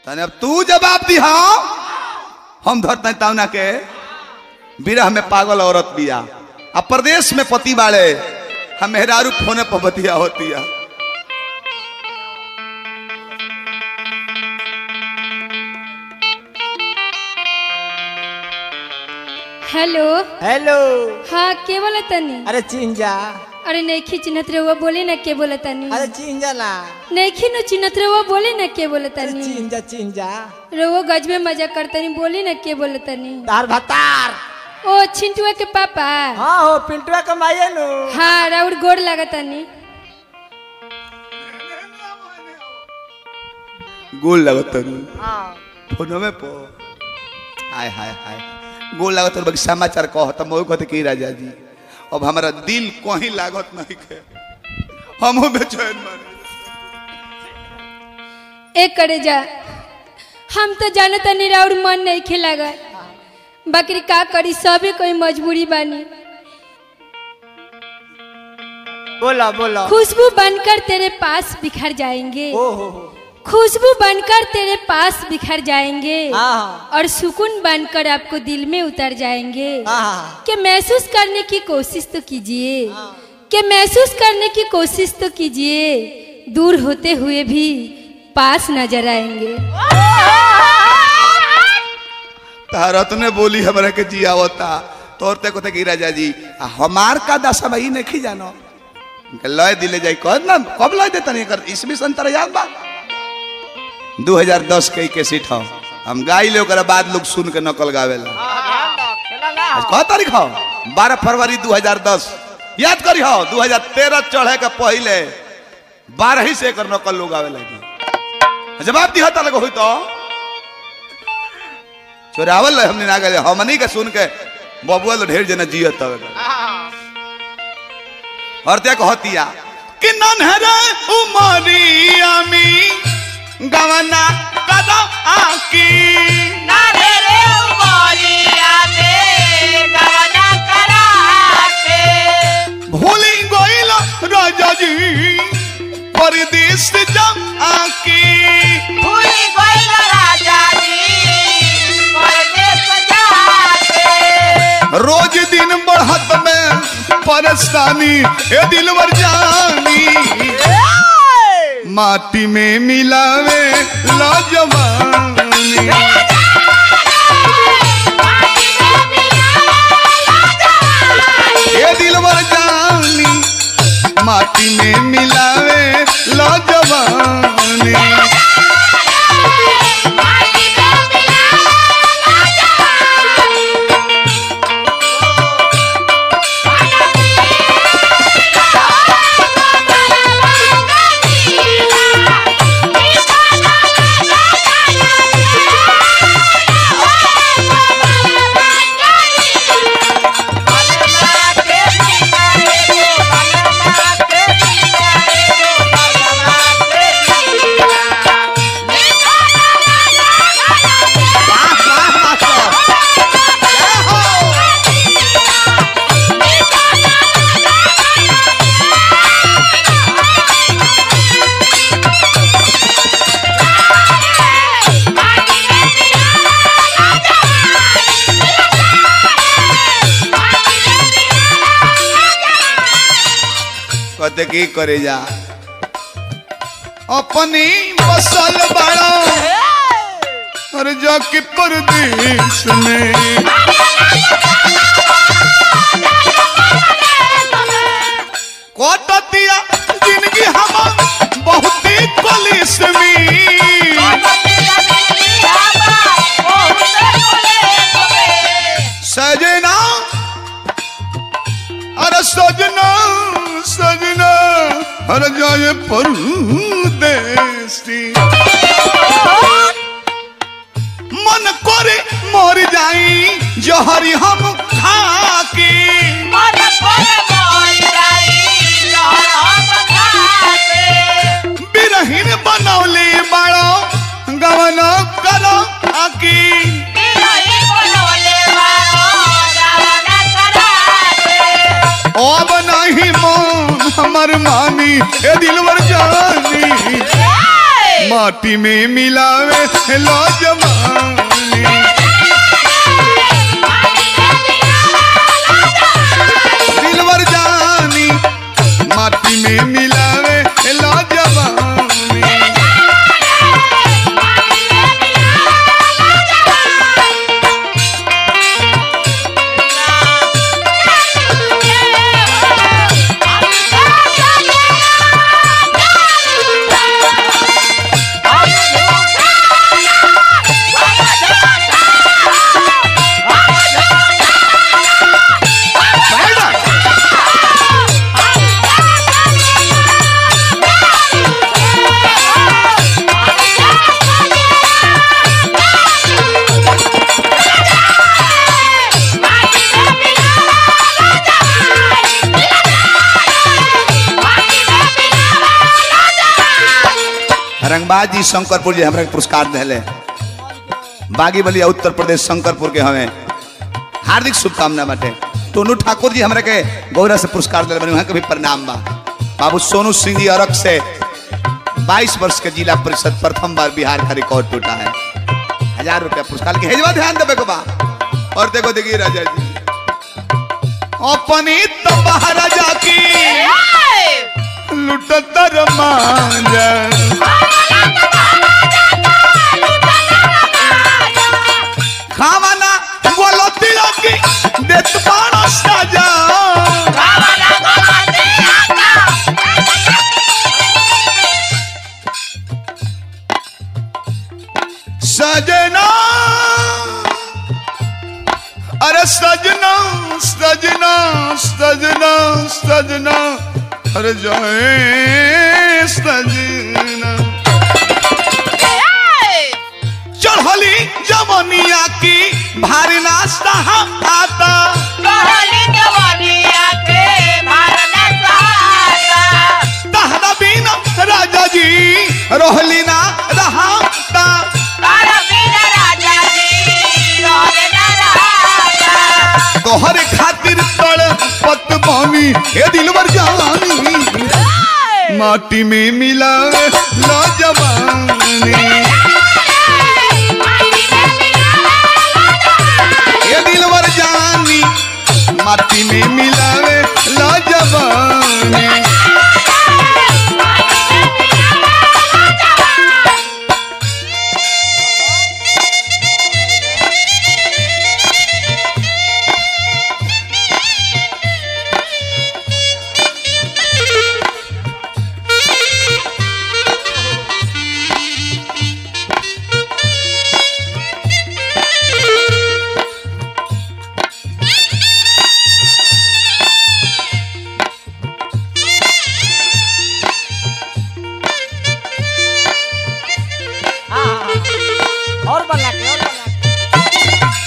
तने अब तू जवाब दी हाँ हम धरते तावना के विरह में पागल औरत बिया आ प्रदेश में पति बाड़े हम मेहरारू फोने पर बतिया होती है हेलो हेलो हाँ के बोला तनी अरे चिंजा अरे नहीं चिन्हत रहुआ बोले ना के बोला तनी अरे चिंजा ना नहीं नु चिन्हत रहुआ बोले ना के बोला अरे तनी चिंजा चिंजा रहुआ गज में मजा करतनी बोले ना के बोला तनी तार भतार ओ छिंटुआ के पापा हाँ हो पिंटुआ कमाइए नु हाँ राउर गोड़ लागतनी गोल लगत तनु हाँ फोनवे पर हाय हाय हाय गोल लागत तनु बाकी समाचार कह त मोह कहते की राजा जी अब हमारा दिल कहीं लागत नहीं के हमहू बेचैन मारे एक करे जा हम तो जानत नहीं राउर मन नहीं खिलागा बकरी का करी सबे कोई मजबूरी बानी बोला बोला खुशबू बनकर तेरे पास बिखर जाएंगे ओ हो हो खुशबू बनकर तेरे पास बिखर जाएंगे हाँ और सुकून बनकर आपको दिल में उतर जाएंगे हाँ कि महसूस करने की कोशिश तो कीजिए कि महसूस करने की कोशिश तो कीजिए दूर होते हुए भी पास नजर आएंगे तारत ने बोली हमरा के जियावता तोर ते कहते की राजा जी आ हमार का दशा भाई नहीं जानो इनके लय दिले जाई कह ना कब लय देता नहीं कर इसमें संतर याद बा 2010 के के सीट हो हम गाई ले ओकरा बाद लोग सुन के नकल गावेला आज कह तारीख हो 12 फरवरी 2010 याद करी हो 2013 चढ़े के पहले 12 ही से एकर नकल लोग आवे लगी जवाब दिया ता लगे होई तो चोरावल रहे हमने ना गए हमनी के सुन के बबुआ लो ढेर जना जियत तवे और ते कहतिया कि नन्हरे उमरिया में गवना कदा आकी भूली गइल राजा जी परदेश जा आकी रोज दिन बढ़त में परेशानी ए दिलवर जानी माटी में मिलावे लाजवानी ए दिलवर जानी माटी में मिलावे लाजवानी कहते की करे जा अपनी बसल बड़ा और जाके परदेश में कोटतिया जिंदगी हम बहुत ही कलिस में सजना अरे सजना सजना अरे जाए परदेसी मन करे मर जाई जहरी हम खाके बिरहीन बनौले बड़ो गवना करो आकी अब नहीं मन हमर मानी ए दिलवर जानी माटी में मिलावे लो जवानी दिलवर जानी माटी में मिलावे लो जवानी रंगबाज जी शंकरपुर जी हमरा के पुरस्कार दिले बागी बलिया उत्तर प्रदेश शंकरपुर के हमें हार्दिक शुभकामना बाटे टोनू ठाकुर जी हमरा के गौरव से पुरस्कार दिले बने वहाँ के भी प्रणाम बा बाबू सोनू सिंह जी अरक से 22 वर्ष के जिला परिषद प्रथम बार बिहार का रिकॉर्ड टूटा है हजार रुपया पुरस्कार के हेजवा ध्यान देवे को बा और देखो देखिए राजा जी अपनी तो बाहर जाकी लुटतर मांजा खावाना बोलो तिलो की देत पाणो साजा सजना अरे सजना सजना सजना सजना अरे जाए सजना चढ़ली जमनिया की भारी नाश्ता हम आता तहरा बिना राजा जी रोहली ना रहाता तोहरे खातिर तड़ पत बानी हे दिलवर जानी माटी में मिला लो जवानी हे दिलवर जानी माटी में मिलावे लो जवानी और बना के और बना के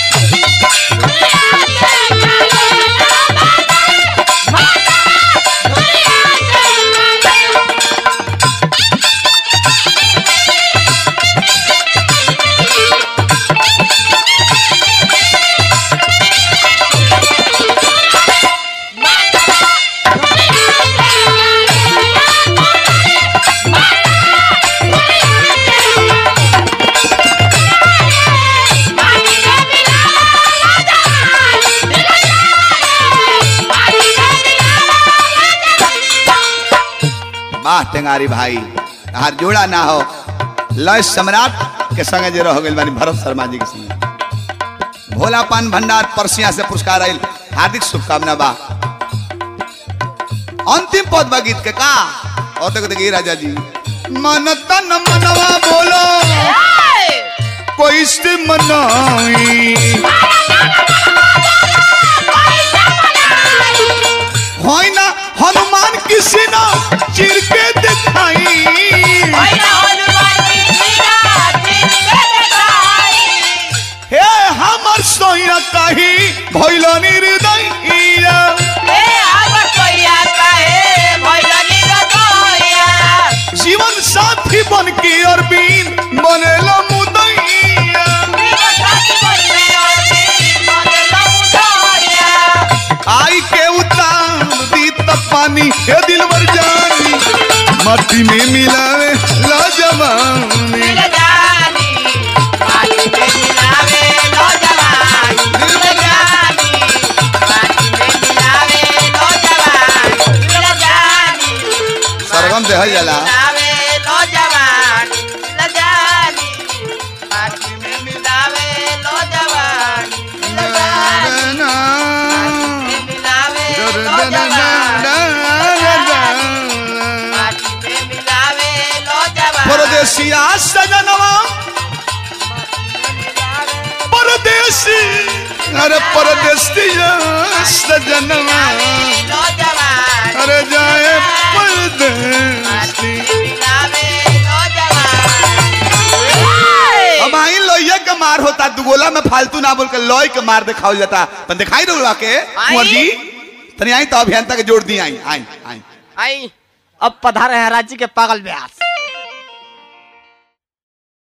वाह टेंगारी भाई हर जोड़ा ना हो लय सम्राट के संगे जे रह गइल बानी भरत शर्मा जी के संगे भोला पान भंडार परसिया से पुरस्कार आइल हार्दिक शुभकामना बा अंतिम पद बा गीत के का और देखो देखिए राजा जी मन तन मनवा बोलो कोई से मनाई होई ना हनुमान किसी ना चिर के दिखाई हे हमर सोया कही भइल निर्दयिया जीवन साथी बन के अरबीन बनेल मुदैया आई के उतार दी त पानी हे दिलवर जानी मट्टी में मिलावे ला जवानी अरे परदेसिया सजनवा नौजवान अरे जाए परदेसी अब आई लोहिया के मार होता दुगोला में फालतू ना बोल के लोई के मार दिखाओ जाता तन दिखाई रहा के कुंवर जी तनी आई तो अभियंता के जोड़ दी आई आई आई आई अब पधारे हैं रांची के पागल ब्यास